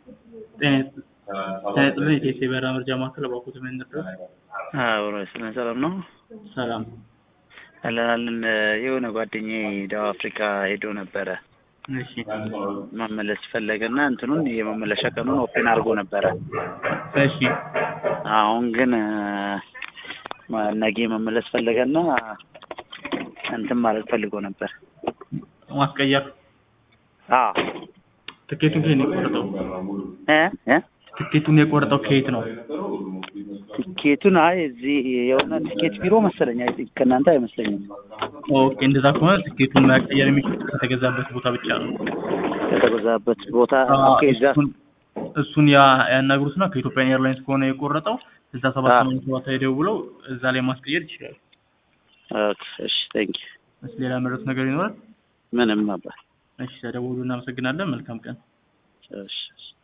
ጤና ይስጥልኝ የኢቲኤስ የበረራ መረጃ ማዕከል እባክዎት ምን እንርዳዎት? አብሮ ስለ ሰላም ነው ሰላም አለን የሆነ ጓደኛዬ ደቡብ አፍሪካ ሄዶ ነበረ እሺ መመለስ ፈለገና እንትኑን የመመለሻ ቀኑን ኦፕን አድርጎ ነበረ እሺ አሁን ግን ነገ መመለስ ፈለገና እንትን ማለት ፈልጎ ነበር ማስቀየር አዎ ትኬቱን ከየት ነው የቆረጠው? እ እ ትኬቱን የቆረጠው ከየት ነው? ቲኬቱን አይ እዚህ የሆነ ቲኬት ቢሮ መሰለኝ አይ ቲንክ ከእናንተ አይመስለኝም ኦኬ እንደዛ ከሆነ ትኬቱን መቀየር የሚችሉት ከተገዛበት ቦታ ብቻ ነው። ከተገዛበት ቦታ ኦኬ እዛ እሱን እሱን ያ- ያናግሩትና ከኢትዮጵያን ኤርላይንስ ከሆነ የቆረጠው ስልሳ ሰባት አዎ። ሰማንያ ሰባት ላይ ደውለው እዛ ላይ ማስቀየር ይችላል። ኦኬ እሺ ቴንክ እሺ ሌላ መረጥ ነገር ይኖራል? ምንም ነበር እሺ ተደውሉ። እናመሰግናለን። መልካም ቀን። እሺ እሺ